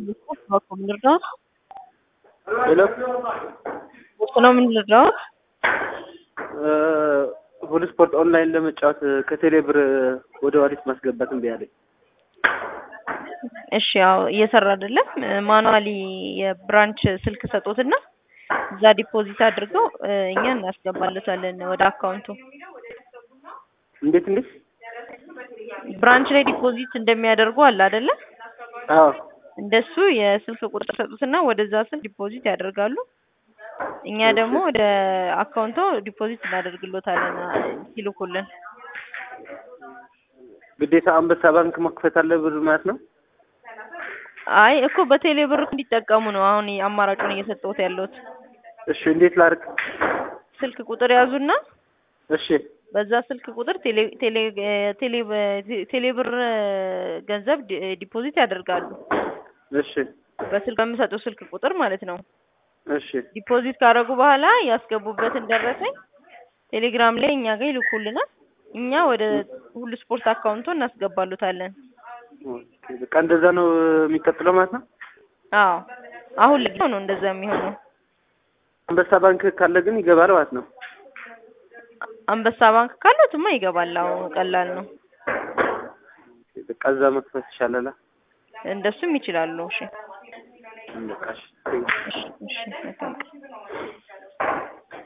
Bakom ልርዳዎት? ሄሎ ውስጥ ነው ምን ልርዳዎት? ሁሉ ስፖርት ኦንላይን ለመጫወት ከቴሌ ብር ወደ ዋሊት ማስገባት እምቢ አለኝ። እሺ ያው እየሰራ አይደለም። ማኑዋሊ የብራንች ስልክ ሰጦትና እዛ ዲፖዚት አድርገው እኛ እናስገባለታለን ወደ አካውንቱ። እንዴት እንዴት? ብራንች ላይ ዲፖዚት እንደሚያደርጉ አለ አይደለ? አዎ እንደሱ የስልክ ቁጥር ሰጡትና ወደዛ ስልክ ዲፖዚት ያደርጋሉ። እኛ ደግሞ ወደ አካውንቶ ዲፖዚት እናደርግሎታለን ሲልኩልን። ግዴታ አንበሳ ባንክ መክፈት አለ ብር ማለት ነው? አይ እኮ በቴሌ ብር እንዲጠቀሙ ነው አሁን አማራጩን እየሰጠሁት ያለሁት። እሺ እንዴት ላድርግ? ስልክ ቁጥር ያዙና እሺ በዛ ስልክ ቁጥር ቴሌ ቴሌ ቴሌ ቴሌ ብር ገንዘብ ዲ- ዲፖዚት ያደርጋሉ። እሺ በስልክ በሚሰጡት ስልክ ቁጥር ማለት ነው። እሺ ዲፖዚት ካደረጉ በኋላ ያስገቡበትን ደረሰኝ ቴሌግራም ላይ እኛ ጋር ይልኩልናል። እኛ ወደ ሁሉ ስፖርት አካውንቶ እናስገባሉታለን። ኦኬ፣ በቃ እንደዛ ነው የሚቀጥለው ማለት ነው። አዎ አሁን ለጊዜው ነው እንደዛ የሚሆነው። አንበሳ ባንክ ካለ ግን ይገባል ማለት ነው። አንበሳ ባንክ ካለትማ ይገባል። አዎ ቀላል ነው። በቃ እዛ መክፈት ይሻላል። እንደሱም ይችላሉ። እሺ በቃ እሺ። እሺ እሺ መልካም ቀን።